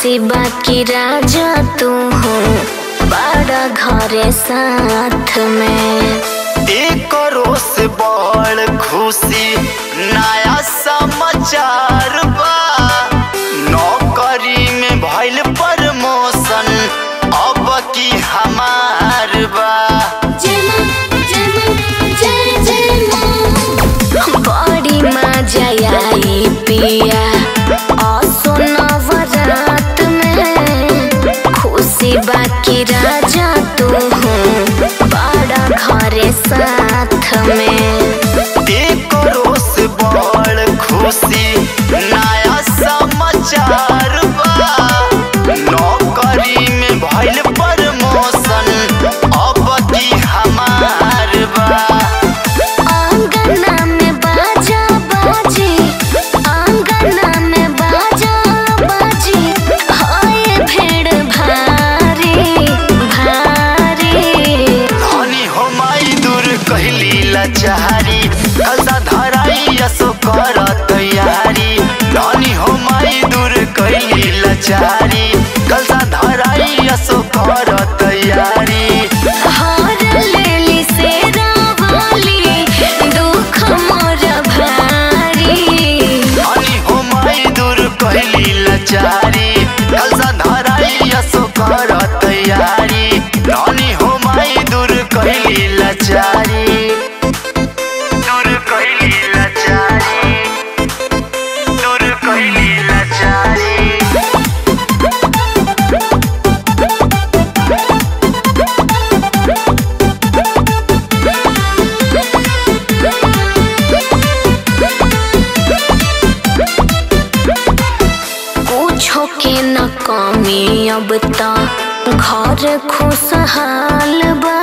खुशी बाकी राजा तू हो बड़ा घरे साथ में एक से बड़ खुशी नया समाचार बा नौकरी में भइल प्रमोशन अब की हमार बा बड़ी मजा आई पिया असो नवरात में खुशी बाकी राजा तू हो बड़ा घरे साथ में एक से बड़ खुशी नया समाचार बा नौकरी में भइल प्रमोशन अब की हमार बा आंगना में बाजा बाजी आंगना में बाजा बाजी हाय भेड़ भारी भारी धनी हो माई दूर कहली लाचारी कसा धराई असो कर तैयारी धनी हो माई दूर कहली लाचारी कसा धराई असो कर तैयारी हार लेली से रावाली दुख मोर भारी धनी हो माई दूर कहली लाचारी कसा धराई असो कर तैयारी धनी हो माई दूर कहली लाचारी दूर कहली लाचारी दूर कहली लाचारी कुछो के न कमी अब त घर खुशहाल बा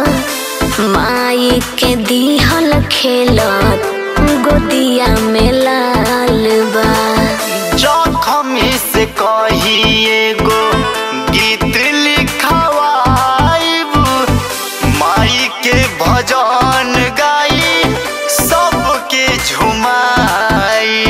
माई के दिहल खेलत गोदिया में लाल बा जखमी से कही एगो गीत लिखवाइब माई के भजन गाई सबके झुमाई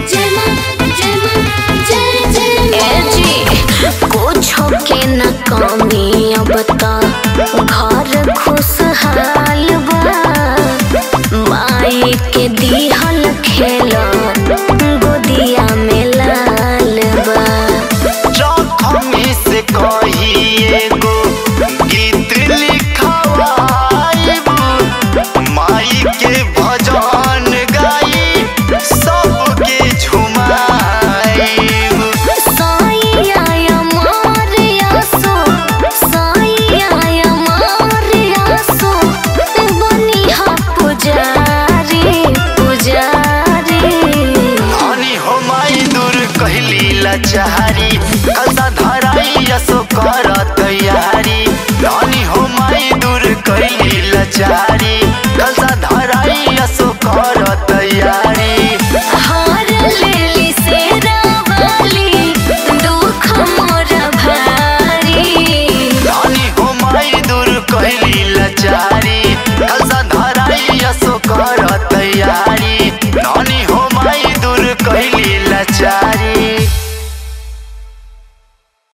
ए जी कुछो के न कमी अब त घर खुशहाल बा माई के दिहल खेलत गोदिया में लाल बा जखमी से कही एगो गीत लिखवाइब माई के भजन गाई सबके झुमाइब साईया मारिया सो साईया मारिया सो बनिहा पुजारी पुजारी हनी हो माई दूर कहली लाचारी कसा धराई असो कर तैयारी हनी हो माई दूर कहली लाचारी